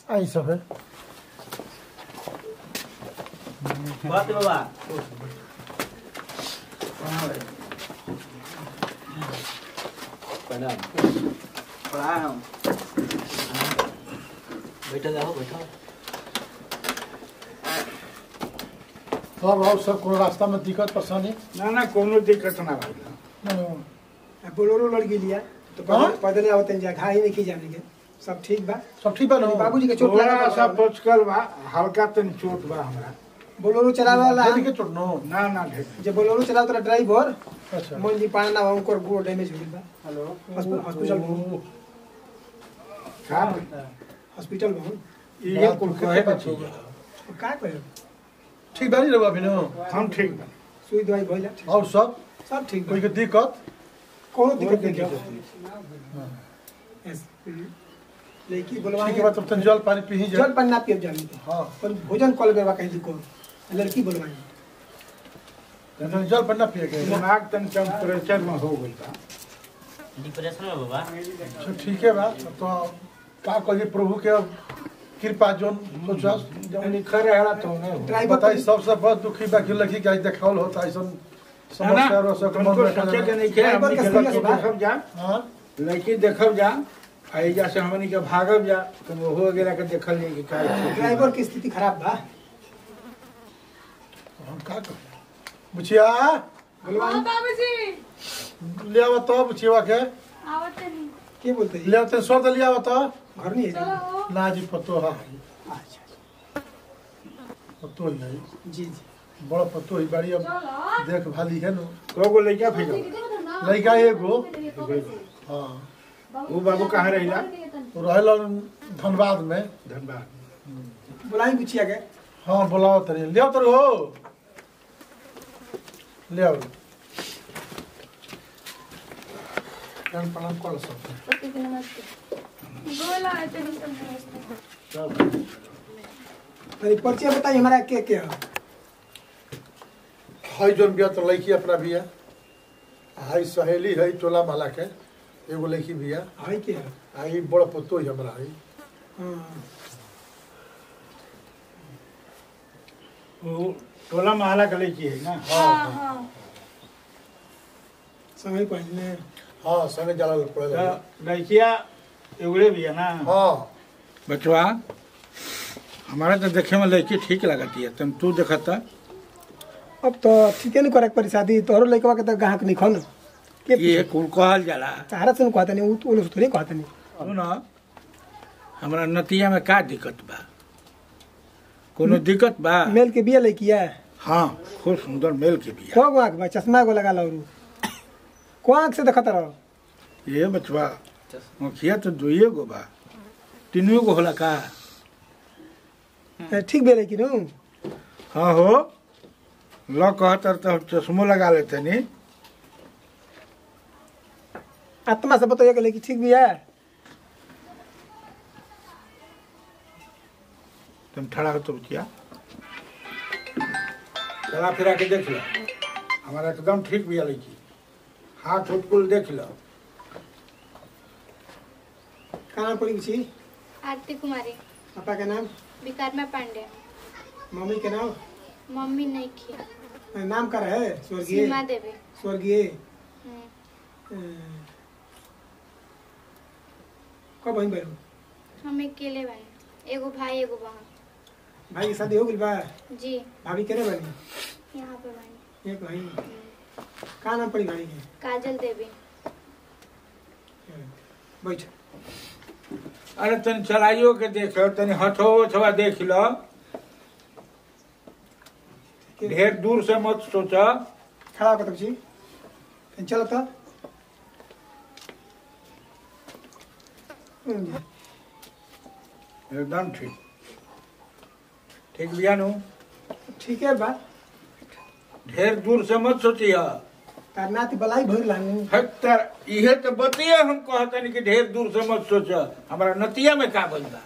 आई सब है बात बाबा प्रणाम प्रणाम बैठो जाओ बैठो सब और सब कोनो रास्ता में दिक्कत परेशानी ना ना कोनो दिक्कत ना भाई बोलोरो लड़की लिया तो हाँ? पैदल पैदल आवत जा घाई नहीं की जाने के सब ठीक बा सब ठीक बा ना बाबूजी के चोट थोड़ा लगा सा पचकल बा हल्का तनी चोट बा हमरा बोलोरो चलावे वाला जल्दी के चोट नो ना ना ढेर जे बोलोरो चलावत रहा ड्राइवर अच्छा मोहन जी पाना ना उनको गोड़ डैमेज हो गइल बा हेलो हॉस्पिटल हॉस्पिटल में का हॉस्पिटल में हूँ। ये कुल कहे के चीज है। अब का करे ठीक बानी रहुआ अभी नो हम ठीक बा सुई दवाई भइला ठीक और सब सब ठीक कोई बा के दिक्कत कोनो कोई दिक्कत नहीं दिक्कत है नहीं। यस लेकिन बोलवा ठीक है तब तन जल पानी पी जल जा पानी ना पियब जानी के हां पर भोजन कॉल करवा कहीं जी को लड़की बोलवाई तन जल पानी ना पिए के दिमाग तनी टेम्परेचर में हो गइल बा डिप्रेशन में बाबा अच्छा ठीक है बा तो का कहिए प्रभु के कृपा जोन सोचस जब लिखा रहेला तो नहीं हो ड्राइवर बताई सबसे बहुत दुखी बा कि लड़की के आज देखावल होता ऐसा समस्या रो सब मन तुमको में सोचे के रखा नहीं के ड्राइवर हमनी के के सीरियस लड़की बा। देखब जा हां लड़की देखब जा एजा से हमनी के भागब जा तो हो गेला के देखल नहीं कि का ड्राइवर की स्थिति खराब बा हम का कर बुचिया बोलवाई हाँ बाबूजी ले आवा तो बुचिया के आवत नहीं के बोलते जी ले आते सौ दे ले आवा तो घर नहीं है चलो हो ना जी पतो हा अच्छा पतो ही है जी जी बड़ा पतो ही बाड़ी अब चलो देख भाली है नु कोगो लड़का फिर लड़का एगो हाँ वो बाबू कहाँ रहिला वो रहल धनबाद में धन्यवाद बुलाई पूछिया के हाँ बुलाओ तनी ले आओ तो हो ले आओ प्रणाम प्रणाम कर सकते बोला है तेरी सब व्यवस्था अरे परिचय बताइए हमारा के के है हाई जोन बिया तो लड़की अपना बिया हाई सहेली है टोला माला के एगो लड़की बिया हाय के है आई बड़ा पतो ही हमरा है हाँ वो टोला महला का लड़की है ना हाँ हाँ समय पहले हाँ संगे जाला पड़े तो लड़किया एगड़े भी है ना हाँ बचवा हमारा तो देखे में लड़की ठीक लगती है तुम तू देखता अब तो ठीके नहीं करे परी शादी तोहरो लड़कवा के तो ग्राहक नहीं खन के ये कुल कहल जाला तारा से कहते नहीं उ उन थोड़ी कहते नहीं सुन हमारा नतिया में का दिक्कत बा कोनो दिक्कत बा मेल के बिया लड़किया हाँ खूब सुंदर मेल के बिया को गो आंख बा चश्मा को लगा लो को आंख से देखत रहो ये बचवा मुखिया तो दुइये गो बा तीनों गो होला का ए, ठीक बे लेकिन हूँ हाँ हो ल कहतर तो चश्मो लगा लेते नी आत्मा से बताइए कि लड़की ठीक भी है तुम ठड़ा हो तो बचिया चला फिरा के देख लो हमारा एकदम ठीक भी लड़की हाथ उठ कुल देख लो का नाम पड़ी छी आरती कुमारी पापा का नाम विकारमा पांडे मम्मी के नाम मम्मी नहीं किया नाम का है स्वर्गीय सीमा देवी स्वर्गीय हम्म, अ, कब वहीं बैठो हम अकेले बने एगो भाई एगो बहन भाई की शादी हो गई बा जी भाभी केने बनी यहाँ पे बने एक वहीं का नाम पड़ी भाई के काजल देवी बैठ अरे तनी चलाइयो के देख लो तनी हथो अथवा देख लो ढेर दूर से मत सोचा खड़ा होकर जी फिर चलो तो हम्म, एकदम ठीक ठीक बिया नु ठीक है बा ढेर दूर से मत सोचिया तार नाती बलाई भर लानी हत्तर इहे तो बतिया हम कहतनी कि ढेर दूर से मत सोचा हमारा नतिया में का बनता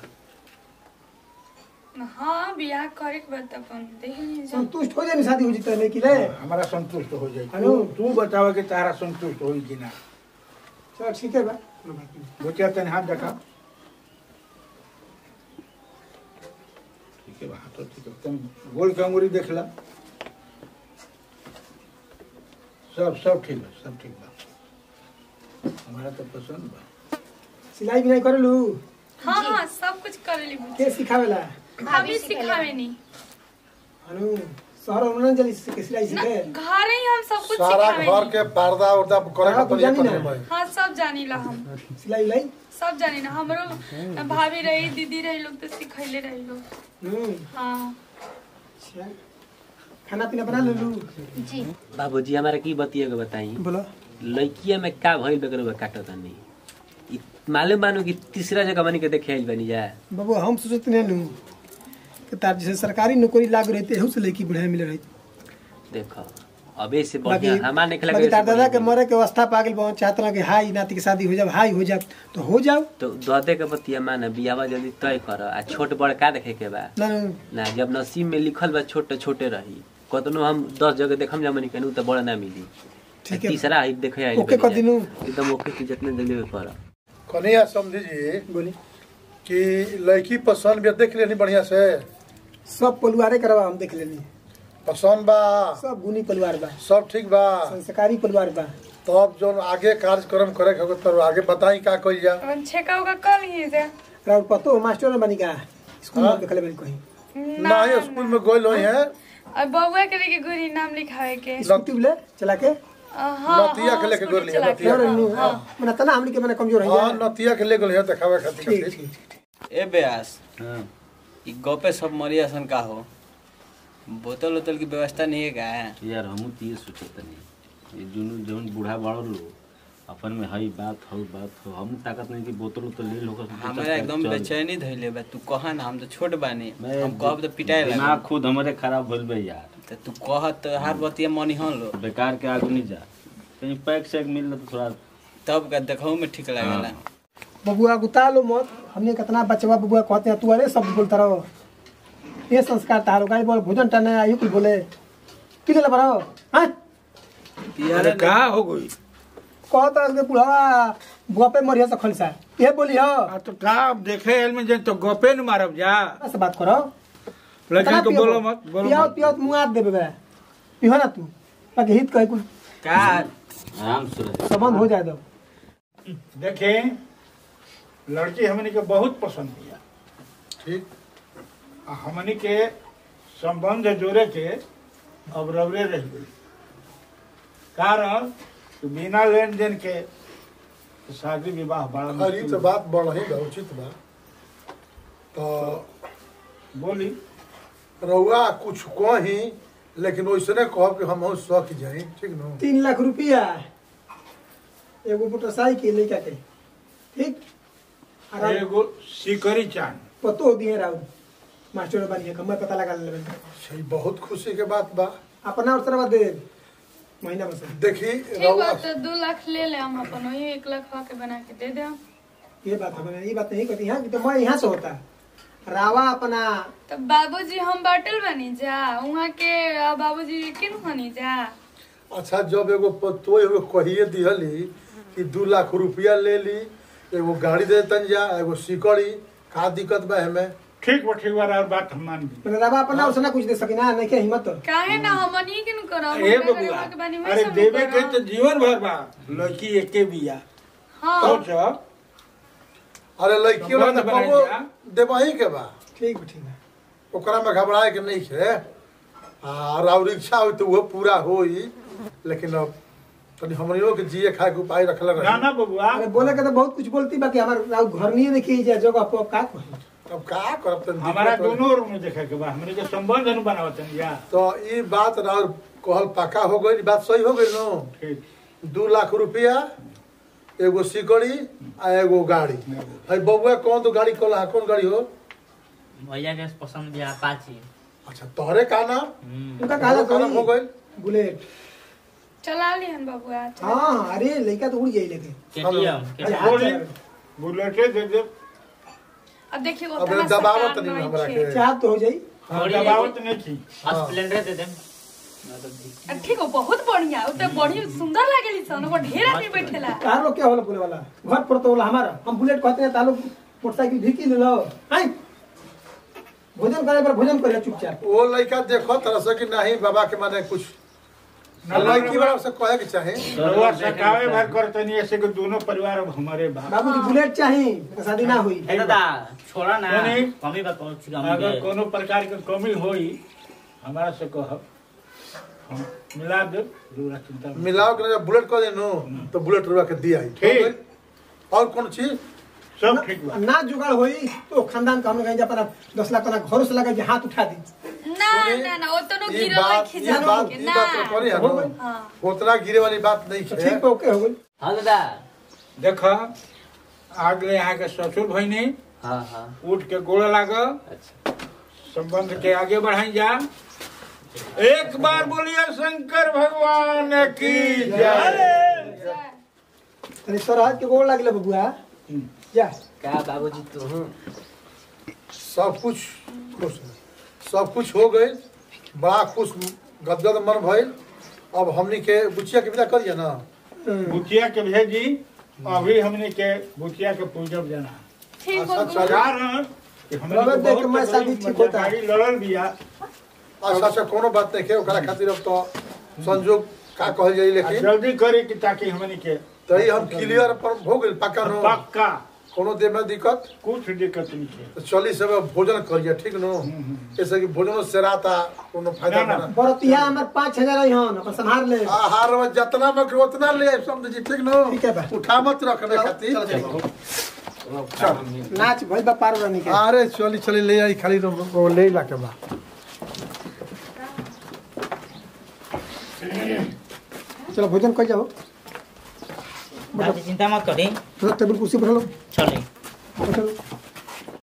हाँ बियाह करे के बाद अपन देख लीजिए संतुष्ट हो जाए शादी हो जीता लेकिन ले हमारा संतुष्ट हो जाए हेलो। तू तू बतावा कि तारा संतुष्ट होई कि ना चलो ठीक है बा कोनो बात नहीं। बचिया तनी हाथ देखा के बा तो ठीक है तुम गोल के अंगूरी देख ला सब सब ठीक बा सब ठीक बा हमारा तो पसंद बा सिलाई बिनाई करेलू हाँ हाँ सब कुछ करेली के सिखावेला भाभी सिखावे नहीं अनु शहर में ना जल्दी सीखे सिलाई ना सीखे घर ही हम सब कुछ सारा सिखावे घर नहीं के पर्दा उर्दा करे हाँ, के तू जानी तरीका ना। भाई हाँ सब जानी ला हम सिलाई उलाई सब जानी ना हमरो भाभी रही दीदी रही लोग तो सिखैले रही लोग हम्म हाँ अच्छा खाना पीना बना लेलू जी बाबूजी हमारा की बतिया के बताई बोलो लड़किया में का भइल बेकर बा काटत नहीं इ- मालूम बानू कि तीसरा जगह बनी के देखे आइल बनी जा बाबू हम सोचत नहीं नू कि तार जैसे सरकारी नौकरी लागू रहते एहू से लड़की बढ़िया मिले रही देखो अबे से बाकी बढ़िया हमार नहीं बाकी लगे तार दादा के मरे के अवस्था पागल बहुत चाहत रहा कि हाई नाती के शादी हो जाओ हाई हो जाओ तो हो जाओ तो ददे के बतिया माना बियावा जल्दी तय कर आ छोट बड़ का देखे के बा ना ना जब नसीब में लिखल बा छोटे छोटे रही कतनो हम दस जगह देखम जा मनी कहू तो बड़ा ना मिली ठीक है तीसरा ही देखे आइल ओके बनी कर जा। दिनू एकदम ओके की जितने जल्दी कर कन्हैया समझी जी बोली कि लड़की पसंद भी देख लेनी बढ़िया से सब परिवारे करवा हम देख लेनी पसंद बा सब गुनी परिवार बा सब ठीक बा संस्कारी परिवार बा तब जो आगे कार्यक्रम करे के होगा तो आगे बताई का कइल जा अपन छेका उका कल ही से राउर पतो मास्टर बनी का स्कूल हाँ। में देखले बनी कहीं ना ही स्कूल में गोल हुई है अब बउआ के लेके गुरी नाम लिखावे के स्कूटी ले चला के अ, हाँ नतिया के हाँ, लेके स्कूटी गोर लिया, चला के। नतिया और नु मने तना हमनी के मने कमजोर है हाँ नतिया के ले गोल है देखावे खातिर ठीक खातिर। ठीक ए ब्यास हाँ ई गपे सब मरियासन का हो बोतल उतल की व्यवस्था नहीं है का यार हमू तो ये सोचत नहीं ये जुनू जौन बूढ़ा बाड़ो लो अपन में हई बात हो बात हो हम ताकत नहीं कि बोतल उतल ले लो हमारा एकदम बेचैनी धइले बा तू कहा ना हम तो छोट बानी मैं हम कहब तो पिटाए दिमाग लगा खुद हमारे खराब भइल बा यार तो तू कह तो हर बतिया मनी हन लो बेकार के आगू नहीं जा कहीं पैक शैक मिल तो थोड़ा तब का देखहु में ठीक लागेला बबुआ गुता लो मत हमने कितना बचवा बबुआ कहते हैं तू अरे सब बोलता रहो ये संस्कार तारो गाय बोल भोजन टने आयु कुल बोले कि ले बरो हां अरे का हो गई कहता है कि बुढ़ावा बुआ पे मरिया से खलसा ये बोली हो आ तो का अब देखे एल में जे तो गपे न मारब जा से बात करो लड़की को बोलो मत बोलो पियाओ मत पियाओ मुआ देबे बे पिहो ना तू बाकी हित कहे कुल का आराम से रहे संबंध हो जाए दो देखे लड़की हमनी के बहुत पसंद किया ठीक आ हमनी के संबंध जोड़े के अब रबरे रह गई कारण कि बिना लेन देन के शादी विवाह बड़ा खरी मुश्किल तो बात बढ़ ही बा उचित बा तो बोली रउआ कुछ कही लेकिन वैसने कहब कि हम सक जाई ठीक न तीन लाख रुपया एगो मोटरसाइकिल लड़का के ठीक आराम एगो सिकरी चांद पतो दिए राउ मास्टर बनिए कम पता लगा लेबे सही बहुत खुशी के बात बा अपना और तरह दे महीना में से देखी ठीक रउआ बा तो दू लाख ले ले हम अपन वही एक लाख के बना के दे दे ये बात हमें ये बात नहीं कहती यहाँ की तो मैं यहाँ से होता रावा अपना तो बाबूजी हम बाटल बनी जा वहाँ के आ, बाबूजी किन हनी जा अच्छा जब एगो पतो एगो कहिए दिहली कि दू लाख रुपया ले ली एगो गाड़ी दे तन जा एगो सिकड़ी का दिक्कत बा हमें ठीक बा ठीक बा और बात हम मान ली मैंने रावा अपना और से ना कुछ दे सकी ना नहीं के हिम्मत तो काहे ना हमन ही किन करब ए हम बबुआ के बानी में अरे सब देवे के करब। तो जीवन भर बा लड़की एके बिया हाँ सोच अरे लड़की वाला संबंध तो बनाई कबो जा। देवही के बा ठीक बा ठीक है ओकरा में घबराए के नहीं है और और इच्छा हो तो वो पूरा होई लेकिन अब तनी हमनियो के जिए खाए के उपाय रखल ना रही ना बबुआ अरे बोले के तो बहुत कुछ बोलती बाकी हमारे राउ घर नहीं देखी जाए जगह पर का कही अब का करब तनी हमारा दिक्कत होई। दोनों रूम में देखे के बा हमने के संबंध न बनावत या तो ये बात और कहल पक्का हो गई बात सही हो गई नो ठीक दू लाख रुपया एगो सिकड़ी आ एगो गाड़ी है बउआ कौन तो गाड़ी कहला कौन गाड़ी हो भैया के पसंद भी अपाची अच्छा तोहरे का नाम उनका कहा तोहरो का नाम हो गई बुलेट चला लिहन बबुआ हाँ अरे लड़का तो उड़ जाई लेके केटीएम अरे हाथ बोली चला- बुलेटे दे दे अब देखिए अब उतना दबावत सरकार नहीं नहीं हमरा छे। के चाह तो हो जाई हम दबावत नहीं थी स्प्लेंडर दे देम आ, ठीक हो बहुत बढ़िया उ तो बढ़िया सुंदर लागेली सन ओकर ढेर आदमी बैठेला कार लोग क्या होला बोले वाला घर पर तो होला हमारा हम बुलेट कहते हैं तालो मोटरसाइकिल भी की ले लो हैं भोजन करे पर भोजन करे चुपचाप वो लड़का देखो तरह से कि नहीं बाबा के माने कुछ लड़की वाला से कहे के चाहे रउआ सकावे भर करतनी ऐसे कि दोनों परिवार अब हमारे बाप बाबूजी बुलेट चाहिए तो शादी ना हुई ए दादा छोड़ा ना कोनी? कमी बा कौन सी अगर कोनो प्रकार के कमी होई हमारा से कहब हम मिला दे रउआ चिंता मत मिलाओ के जब बुलेट कर देनो तो बुलेट रुआ के दिया ही ठीक। और कौन चीज सब ठीक बा ना जुगाड़ होई तो खानदान का हम कहीं अपना दस लाख अपना घर से लगा के हाथ उठा दी ना ना ना वो तो नो ये गिरो बात खिजा ये बात के ये ना बात तो करी है हो गई। ना हाँ उतना गिरे वाली बात नहीं तो है ठीक ओके हो गई हाँ दादा देख आगले यहाँ के ससुर भैनी हाँ हाँ उठ के गोड़ लाग अच्छा संबंध के आगे बढ़ाई जा एक बार बोलिए शंकर भगवान की जय तनी स्वराज के गोड़ लागले बबुआ जा का बाबूजी तू सब कुछ खुश है। सब कुछ हो गए बड़ा खुश गदगद मन भइल अब हमनी के बुचिया के विदा करिए ना बुचिया के भेजी अभी हमने के बुचिया के पूजब जाना ठीक अच्छा हो चल कारण कि हमने रगत के देख के बहुत मैं शादी तकलीफ ठीक होता। गाड़ी लड़ल बिया अच्छा अच्छा कोनो बात नहीं है ओकरा खातिर अब तो संजोग का कहल जाई आ लेकिन जल्दी करे कि ताकि हमने के तही हम क्लियर पर हो गइल पक्का नो पक्का कोनो देह में दिक्कत कुछ दिक्कत नहीं है तो चली सब भोजन करिए ठीक नो जैसे कि भोजन से राता कोनो फायदा ना, ना। ना बरतिया हमर पाँच हजार आई हन अपन संभाल ले आहार में जितना में उतना ले आइब, समझ जी ठीक नो ठीक है बा। उठा मत रखने खातिर चल नाच भइल बा पार रानी के अरे चली चली ले आई खाली रो- वो ले ला के बा चलो भोजन कर जाओ दादी चिंता मत करी टेबल कुर्सी पर लो चले बैठो